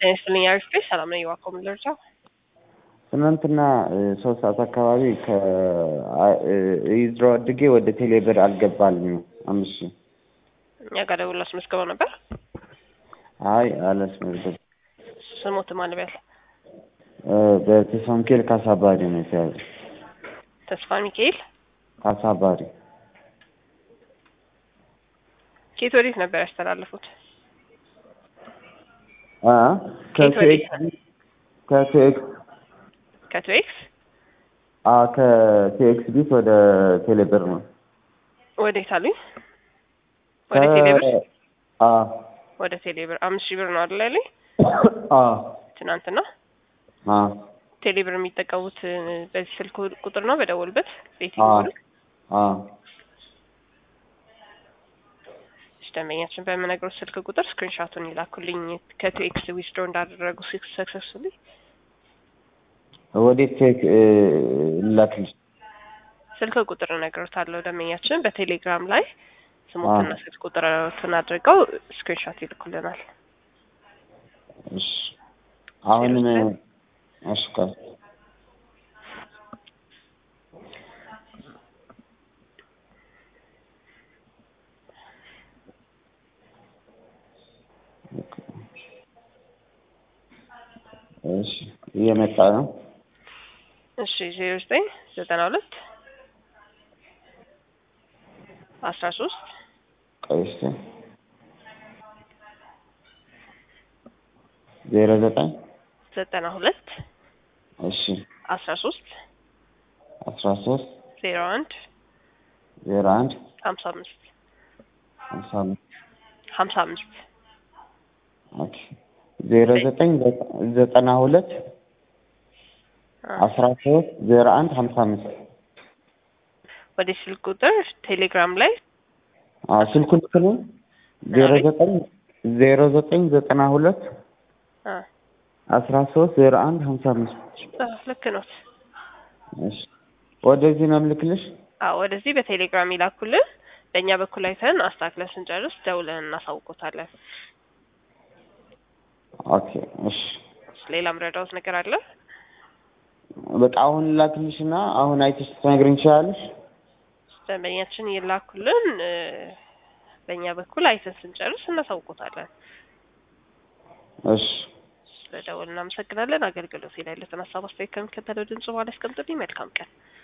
ጤና ይስጥልኝ አሪፍ ነኝ። ሰላም ነኝ። እባክዎ ምን ልርዳው? ትናንትና ሶስት ሰዓት አካባቢ ከይዝሮ አድጌ ወደ ቴሌብር አልገባልኝም። አምስት ሺህ እኛ ጋር ደውሎ አስመዝግበው ነበር። አይ አላስመዘገብ ስሞት ማን ቢያል በተሰንኬል ካሳባሪ ነው የተያዘ። ተስፋ ሚካኤል ካሳባሪ ኬት ወዴት ነበር ያስተላለፉት? አ ከየት ወዴት? ከቴክስ ከትዌክስ አ ከቴክስ ቢት ወደ ቴሌብር ነው። ወዴት አሉኝ? ወደ ቴሌብር አ ወደ ቴሌብር አምስት ሺህ ብር ነው አይደል ያለኝ አ ትናንትና። አ ቴሌብር የሚጠቀሙት በዚህ ስልክ ቁጥር ነው በደወሉበት አ ቤቲንግ አ ደንበኛችን በምነግረው ስልክ ቁጥር ስክሪንሻቱን ይላኩልኝ ከቴክስ ዊዝድሮ እንዳደረጉ ሰክሰስፉሊ ወዴት ቴክ ላክልሽ? ስልክ ቁጥር እነግሮታለሁ። ደንበኛችን በቴሌግራም ላይ ስሞትና ስልክ ቁጥሮትን አድርገው ስክሪንሻት ይልኩልናል። እሺ አሁንም እሺ ቆይ እሺ እየመጣ ነው። እሺ ዜሮ ዘጠኝ ዘጠና ሁለት አስራ ሶስት ቆይ እስኪ ዜሮ ዘጠኝ ዘጠና ሁለት እሺ አስራ ሶስት አስራ ሶስት ዜሮ አንድ ዜሮ አንድ ሀምሳ አምስት ሀምሳ አምስት ሀምሳ አምስት ኦኬ ዜሮ ዘጠኝ ዘጠና ሁለት አስራ ሶስት ዜሮ አንድ ሀምሳ አምስት ወደ ስልክ ቁጥር ቴሌግራም ላይ አዎ ስልኩን ልክ ነው። ዜሮ ዘጠኝ ዜሮ ዘጠኝ ዘጠና ሁለት አ አስራ ሶስት ዜሮ አንድ ሀምሳ አምስት አ፣ ልክ ነው። እሺ ወደዚህ ነው የምልክልሽ። አዎ ወደዚህ በቴሌግራም ይላኩልን። በእኛ በኩል አይተን አስተካክለን ስንጨርስ ደውለን እናሳውቆታለን። ኦኬ እሺ ሌላም ረዳውት ነገር አለ? በቃ አሁን ላክልሽና አሁን አይተሽ ትነግሪኝ ትችላለሽ። ደንበኛችን ይላኩልን። እ፣ በእኛ በኩል አይተን ስንጨርስ እናሳውቆታለን። እሺ ስለደወል እናመሰግናለን። አገልግሎት ላይ ያለትን ሀሳብ አስተያየት ከሚከተለው ድምጽ በኋላ ያስቀምጡልኝ። መልካም ቀን።